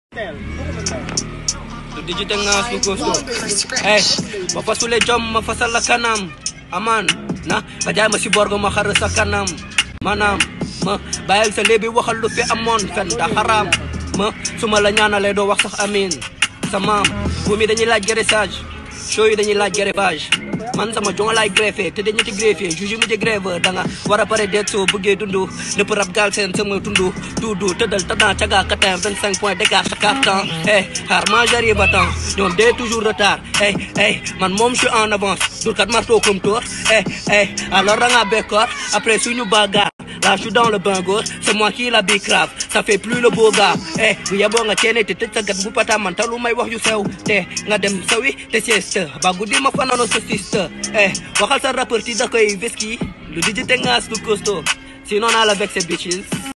du digite ngaas du kosto eh ma fasule jom ma fasal la kanam aman na nga jaay ma si borgo ma xar sa kanam maanaam ma bàyyil sa léebi waxal lu fi amoon fen da xaraam ma su ma la ñaanalee doo wax sax amin sa maam bu mi dañuy laaj greffage show yi dañuy laaj greffage man sama jonga laay greffé te dañu ci greffé juge mu je grève da nga war a pare deet soo bëggee dundu nëpp rab gaal seen sama tundu duudu tëddal tëddan caga katin 25 points d'écart chaque temps eh xaar ma j'arrive à temps ñoom dee toujours retard eh eh man moom je suis en avance dur kat marteau comme tour eh eh alors da nga bekkoor après suñu bagarre Là, je suis dans le bain gauche, c'est moi qui la bicrave, ça fait plus le beau gars. Eh, bu yeboo nga ceene te tëj sa gat bu pata man talu may wax yu sew te nga dem sawi te sieste ba guddi ma fanaano sa siste eh waxal sa rappeur ti da koy veski lu dijite ngaas du costo sinon naa la vexe bitches